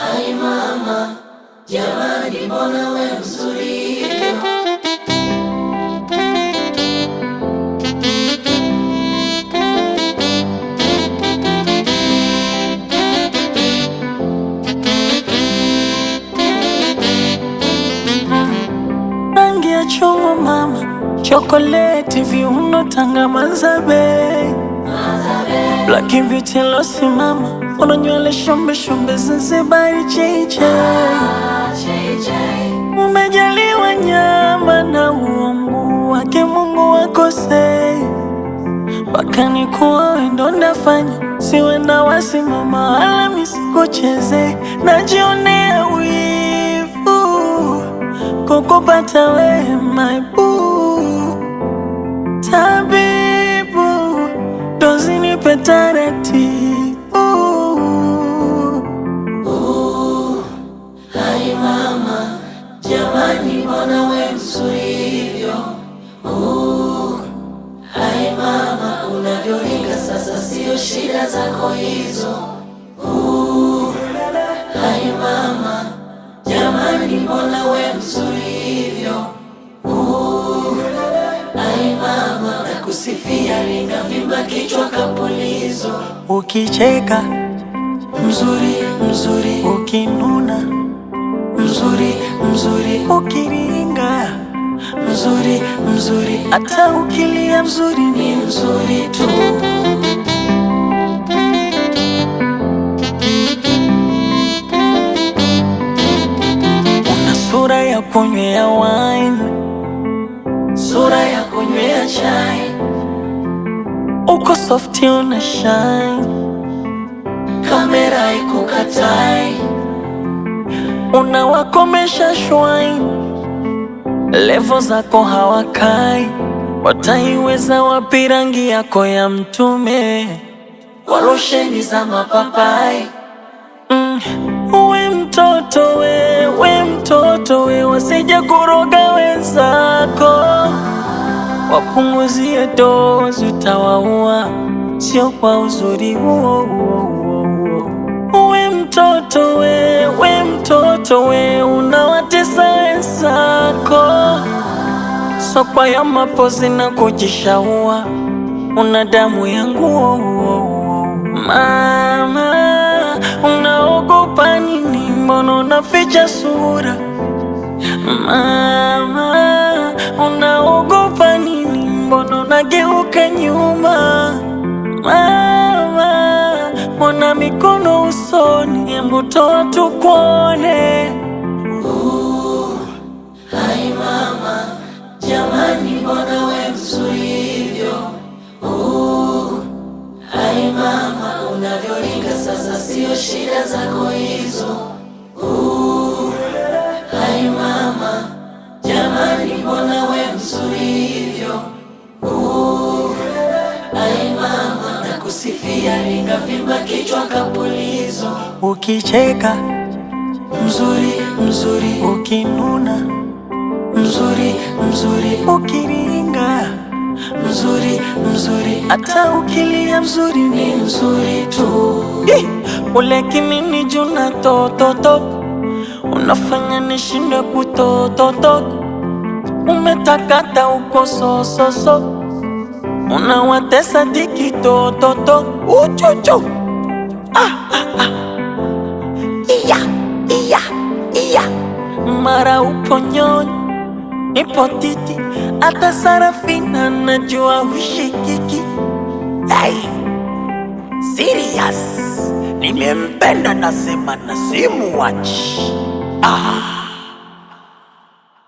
Hai mama, jamani, mbona we mzuri hivyo? rangi ya chungwa mama, chokoleti, viuno, tanga, mazabe, black beauty losi mama, una nywele shombe shombe, Zanzibari cheche, umejaliwa nyama na uungu wake Mungu wakosei, mpaka nikuwa wendo ndafanya, siwe na wasimama wala misikucheze, najionea wivu kukupata we my boo tabibu dozi nipe taratibu Hai mama, jamani, mbona we mzuri hivyo? Uh, Hai mama, unavyoringa sasa, sio shida zako hizo. Uh, Hai mama, jamani, mbona we mzuri hivyo? Uh, Hai mama, nakusifia, ringa vimba kichwa kapulizo. ukicheka Mzuri, mzuri, ukinuna mzuri, mzuri, ukiringa mzuri, mzuri, hata ukilia mzuri ni ni mzuri tu. una sura ya kunywea wine Sura ya kunywea chai, uko softi una shine kamera ikukatai, unawakomesha shwine levo zako hawakai wataiweza wapi rangi yako ya mtume kwa losheni za mapapai. Mm, we mtoto we, we mtoto we, wasije kuroga wenzako, wapunguzie dozi, utawaua sio kwa uzuri huo huo huo huo. We mtoto we, we mtoto we, unawatesa wenzako, so kwa ya mapozi na kujishaua, una damu ya nguo Mama, unaogopa nini? Mbona unaficha sura? Mama, unaogopa nini? Mbona unageuka nyuma? Mama, mbona mikono usoni? Hebu toa tukuone. Hai mama, jamani, mbona we mzuri hivyo? Uh, Hai mama, unavyoringa sasa, sio shida zako hizo. Uh, Hai mama, jamani, mbona we mzuri hivyo? Uh, Hai mama, nakusifia, ringa vimba kichwa kapulizo. Ukicheka Mzuri, mzuri, ukinuna, mzuri, mzuri, ukiringa, mzuri, mzuri, hata ukilia mzuri ni ni mzuri tu. Ih, ule kinini juna tototok unafanya nishinde kutototok umetakata uko sososo unawatesa diki tototok uchuchu iya iya iya mara upo nyonyi ipo titi hata sarafina najua hushikiki hey. Serious, nimempenda nasema na simuwachi. Ah.